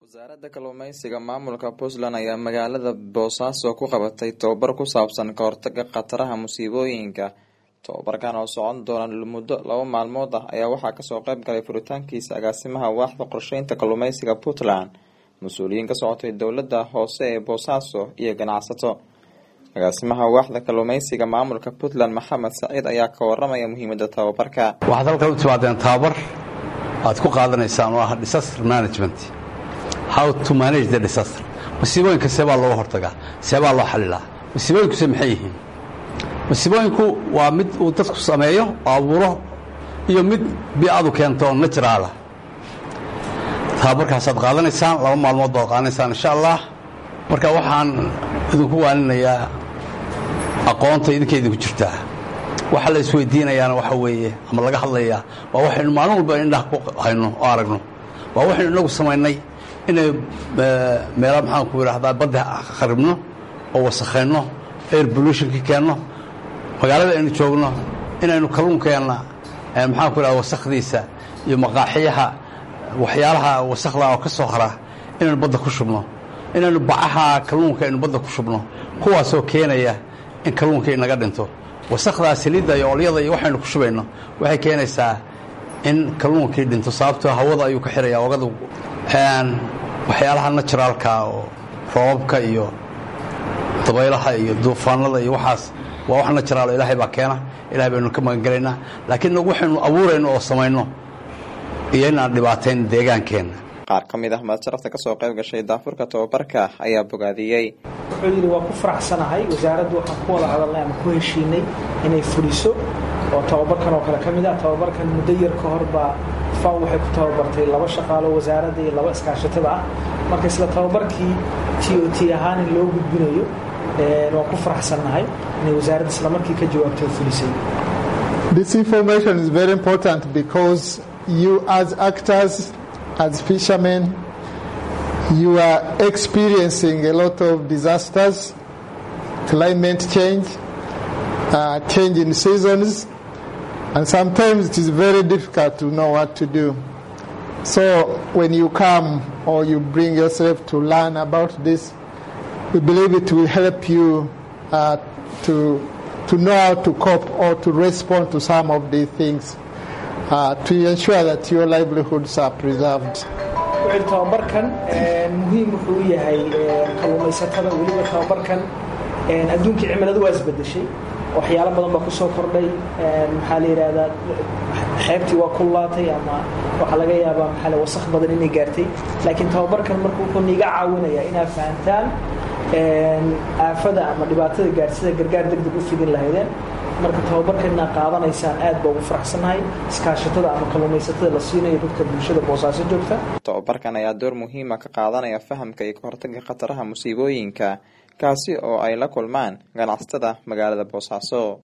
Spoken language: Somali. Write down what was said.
wasaaradda kalluumeysiga maamulka puntland ayaa magaalada boosaaso ku qabatay tababar ku saabsan ka hortaga khataraha musiibooyinka tababarkan oo socon doona muddo laba maalmood ah ayaa waxaa kasoo qeyb galay furitaankiisa agaasimaha waaxda qorsheynta kalluumeysiga puntland mas-uuliyiin ka socotay dowlada hoose ee boosaaso iyo ganacsato agaasimaha waaxda kalluumeysiga maamulka puntland maxamed saciid ayaa ka waramaya muhiimada tababarka waxaad halkan u timaadeen tababar aad ku qaadanaysaan oo ah disaster management how to manage the disaster masiibooyinka seebaa looga hortagaa seebaa loo xalilaa masiibooyinkuse maxay yihiin masiibooyinku waa mid uu dadku sameeyo oo abuuro iyo mid biicadu keento oo naturaala tababarkaasaad qaadanaysaan laba maalmood baad qaadanaysaan insha allah marka waxaan idinku waaninayaa aqoonta idinka idinku jirtaa waxa la isweydiinayaana waxa weeye ama laga hadlayaa waa waxaynu maalin walba indhaha ku hayno oo aragno waa waxaynu inagu samaynay inay meela maxaan ku idhaahdaa badda kharibno oo wasakhayno air pollutionka keenno magaalada aynu joogno inaynu kalluunkeenna maxaan ku idhahda wasakhdiisa iyo maqaaxiyaha waxyaalaha wasakhda oo ka soo hara inaynu badda ku shubno inaynu bacaha kalluunka aynu badda ku shubno kuwaasoo keenaya in kalluunka inaga dhinto wasakdaa saliidda iyo olyada iyo waxaynu ku shubayno waxay keenaysaa in kalluunkii dhinto sababtoo hawada ayuu ka xiraya ogada waxyaalaha naturaalka oo roobabka iyo dabaylaha iyo duufaanada iyo waxaas waa wax naturaalo ilaahay baa keena ilahay baynu ka magangelaynaa laakiin nagu waxaynu abuurayno oo samayno iyo inaan dhibaatayn deegaankeenna qaar ka mid ah madsharafta kasoo qayb gashay daafurka tababarka ayaa bogaadiyey wuxuu yidhi waa ku faraxsanahay wasaaraddu waxaan ku wada hadalnay ama ku heshiinay inay fuliso oo tababarkan oo kale ka mid ah tababarkan muddo yar ka hor baa faw waxay ku tababartay laba shaqaalo wasaaradda iyo laba iskaashatada ah marka isla tababarkii t o t ahaan in loo gudbinayo waan ku faraxsannahay inay wasaaradda isla markii ka jawaabtay oo fulisay This information is very important because you as actors as fishermen, you are experiencing a lot of disasters, climate change, uh, change in seasons, and sometimes it is very difficult to know what to do. So when you come or you bring yourself to learn about this, we believe it will help you uh, to to know how to cope or to respond to some of these things. Uh, to ensure that your livelihoods are preserved. wuxuu tababarkan muhiim wuxuu u yahay kalluumaysatada weliba tababarkan adduunkii cimiladu waa isbedeshay waxyaalo badan baa kusoo kordhay maxaa la yidhaahdaa xeebtii waa kullaatay ama waxaa laga yaabaa maxaa la wasakh badan inay gaartay laakiin tababarkan marka wuxuu niiga caawinayaa inaad fahantaan aafada ama dhibaatada gaarsida gargaar deg deg u fidin lahaydeen marka tababarkana qaadanaysaan aad baa ugu faraxsannahay iskaashatada ama kalluumaysatada la siinayo dadka bulshada boosaaso joogta tababarkan ayaa door muhiima ka qaadanaya fahamka iyo kahortaga khataraha musiibooyinka kaasi oo ay la kulmaan ganacsatada magaalada boosaaso